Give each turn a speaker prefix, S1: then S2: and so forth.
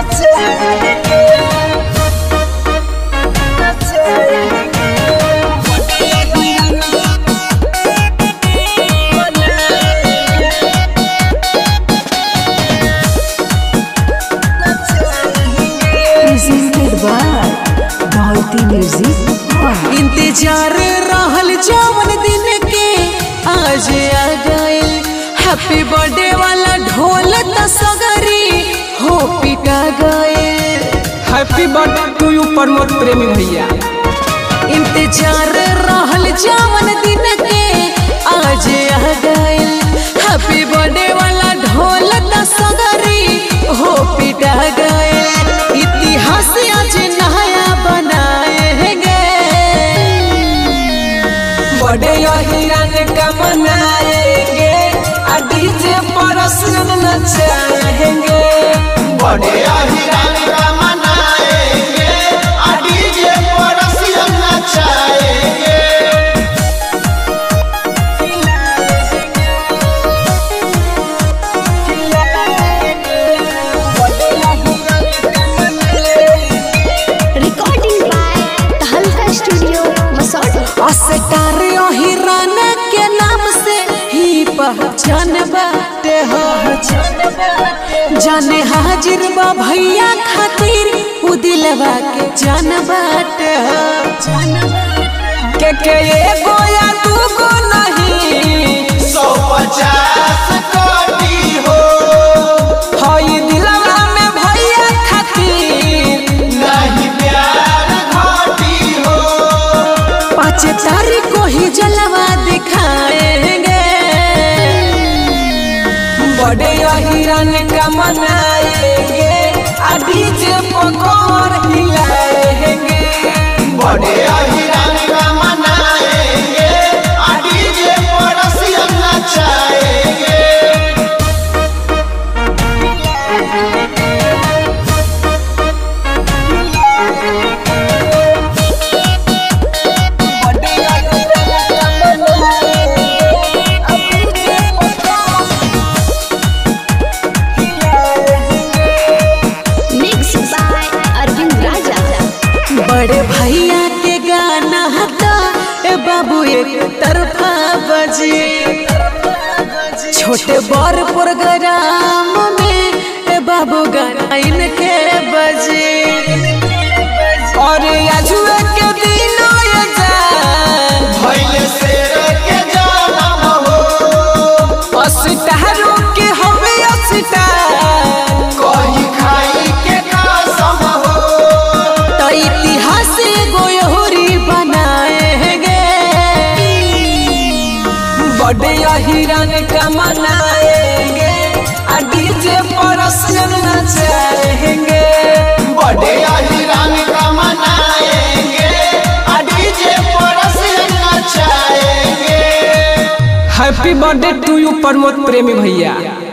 S1: Presented by Bharti Music Hall.
S2: इंतजार रहल जवन दिन के आज आ गइल हैप्पी बर्थडे वाला ढोल त सगरी हो पिटा गइल
S3: happy birthday to you Pramod Premi भैया
S2: इंतजार रहल जवन दिन के आज आ गइल हैप्पी बर्थडे वाला ढोल त सगरी हो पिटा गइल इतिहास आज नया बनाए गए
S3: बर्थडे हिरन का मनाएंगे आ डीजे पर सुन नचाएंगे
S4: बड़े अहिरान का मनाएंगे आ डीजे पर रसियन नचाएंगे
S5: recording by Tahalka Studio, Masauda.
S2: अस्टार हिरन के नाम से ही पहचान बाटे हो जाने हाजिर बा भैया खातिर उ दिलवा के जान बाटे हो
S3: के के एगो या दूगो नहीं
S4: सौ पचास कोटी हो
S3: हई दिलवा में भैया खातिर
S4: नहीं प्यार घाटी हो
S2: पाँच तारीख को ही जलवा दिखाएंगे
S3: बड़े हिरन का मनाएंगे आ डीजे पकोर हिलाएंगे
S4: बड़े अहिरान का मनाएंगे आ डीजे पर रसियन नचाएंगे
S5: Mixed by Arvind Raja.
S2: बड़े भैया के गाना हटा ए बाबू एक तरफा बजे छोटे बड़ प्रोग्राम में ए बाबू गाना इनके बजे
S3: और अजुए के दिन ये जान
S4: भैले शेर के जन्म हो
S3: अस्टारों के हवे अस्टार
S4: कही खाई के कसम हो
S2: तो इतिहास गोयहोरी बनाएंगे
S3: बड़े हिरन का मनाएंगे आ डीजे पर सुन नचाएंगे
S4: बड़े अहिरान का मनाएंगे आ डीजे पर रसियन नचाएंगे
S3: happy birthday to you Pramod Premi भैया